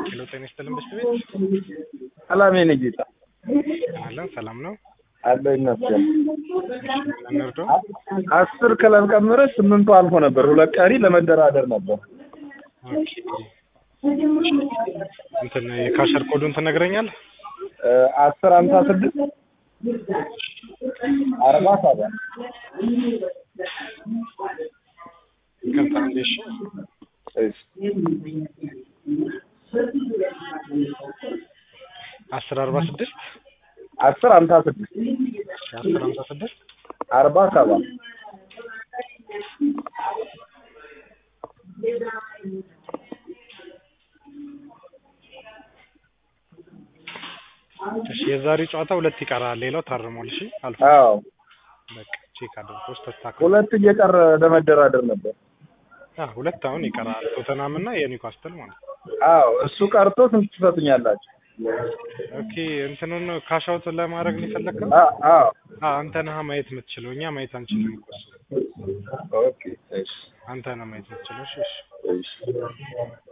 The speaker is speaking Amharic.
ሄሎ ጤና ይስጥልን በሽት ቤት ሰላም የኔ ጌታ አለን ሰላም ነው አለ ይመስገን። እንርዶ አስር ክለብ ቀምረህ ስምንቱ አልፎ ነበር። ሁለት ቀሪ ለመደራደር ነበር። ኦኬ እንትን የካሸር ኮዱን ትነግረኛለህ እ አስር ሀምሳ ስድስት አርባ ሰባት ይቅርታ እንዴ እሺ እሺ አስር አርባ ስድስት አስር ሀምሳ ስድስት አስር ሀምሳ ስድስት አርባ ሰባት እሺ የዛሬ ጨዋታ ሁለት ይቀራል ሌላው ታርሟል እሺ አልፎ አዎ በቃ ቼክ አድርጎ ተስተካክሎ ሁለት እየቀረ ለመደራደር ነበር። አ ሁለት አሁን ይቀራል ቶተናም እና የኒውካስትል ማለት ነው አዎ እሱ ቀርቶ ስንት ትሰጡኛላችሁ? ኦኬ እንትኑን ካሻውት ለማድረግ ነው የፈለግከው አ- አዎ አ አንተ ነህ ማየት የምትችለው እኛ ማየት አንችልም እኮ እሱ ኦኬ እሺ አንተ ነህ ማየት የምትችለው እሺ እሺ እሺ